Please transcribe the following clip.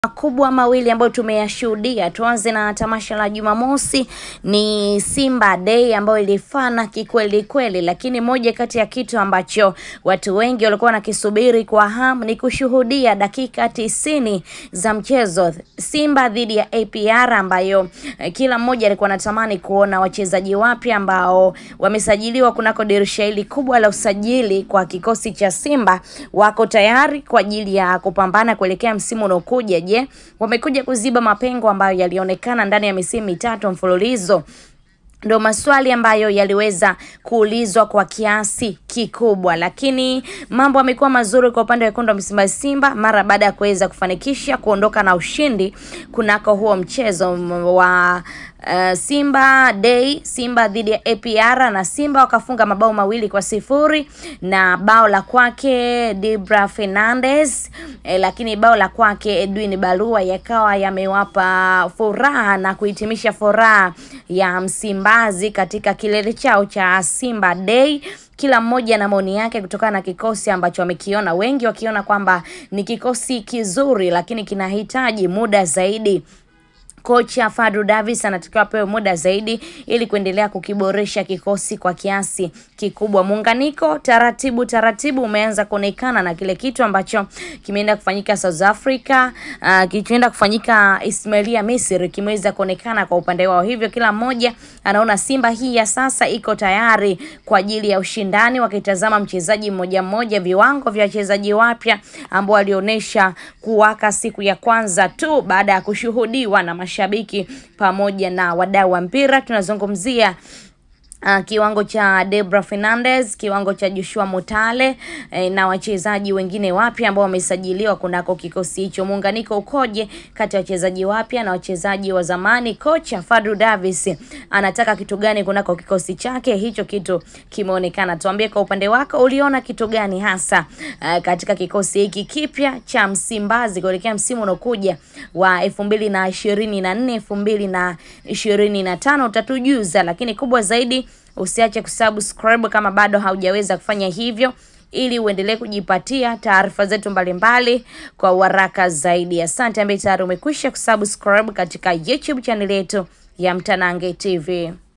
makubwa mawili ambayo tumeyashuhudia. Tuanze na tamasha la Jumamosi, ni Simba Day ambayo ilifana kikweli kweli, lakini moja kati ya kitu ambacho watu wengi walikuwa wanakisubiri kwa hamu ni kushuhudia dakika tisini za mchezo Simba dhidi ya APR, ambayo eh, kila mmoja alikuwa anatamani kuona wachezaji wapya ambao wamesajiliwa kunako dirisha hili kubwa la usajili kwa kikosi cha Simba wako tayari kwa ajili ya kupambana kuelekea msimu unaokuja. Je, wamekuja kuziba mapengo ambayo yalionekana ndani ya misimu mitatu mfululizo? Ndo maswali ambayo yaliweza kuulizwa kwa kiasi kikubwa, lakini mambo yamekuwa mazuri kwa upande wa wekundu wa Msimbazi Simba mara baada ya kuweza kufanikisha kuondoka na ushindi kunako huo mchezo wa uh, Simba Day, Simba dhidi ya APR na Simba wakafunga mabao mawili kwa sifuri na bao la kwake Dibra Fernandez eh, lakini bao la kwake Edwin Barua yakawa yamewapa furaha na kuhitimisha furaha ya Msimbazi katika kilele chao cha Simba Day kila mmoja na maoni yake kutokana na kikosi ambacho wamekiona, wengi wakiona kwamba ni kikosi kizuri, lakini kinahitaji muda zaidi. Kocha Fadlu Davis anatakiwa apewe muda zaidi ili kuendelea kukiboresha kikosi kwa kiasi kikubwa. Muunganiko taratibu taratibu umeanza kuonekana na kile kitu ambacho kimeenda kufanyika South Africa, uh, kilichoenda kufanyika Ismailia Misri kimeweza kuonekana kwa upande wao. Hivyo kila mmoja anaona Simba hii ya sasa iko tayari kwa ajili ya ushindani, wakitazama mchezaji mmoja mmoja, viwango vya wachezaji wapya ambao walionyesha kuwaka siku ya kwanza tu baada ya kushuhudiwa na mashabiki pamoja na wadau wa mpira. Tunazungumzia Uh, kiwango cha Debra Fernandez, kiwango cha Joshua Mutale eh, na wachezaji wengine wapya ambao wamesajiliwa kunako kikosi hicho. Muunganiko ukoje kati ya wachezaji wapya na wachezaji wa zamani? Kocha Fadlu Davis anataka kitu gani kunako kikosi chake? Hicho kitu kimeonekana. Tuambie kwa upande wako, uliona kitu gani hasa uh, katika kikosi hiki kipya cha Msimbazi kuelekea msimu unaokuja wa elfu mbili na ishirini na nne elfu mbili na ishirini na tano utatujuza, lakini kubwa zaidi usiache kusubscribe kama bado haujaweza kufanya hivyo, ili uendelee kujipatia taarifa zetu mbalimbali kwa uharaka zaidi. Asante ambaye tayari umekwisha kusubscribe katika YouTube channel yetu ya Mtanange TV.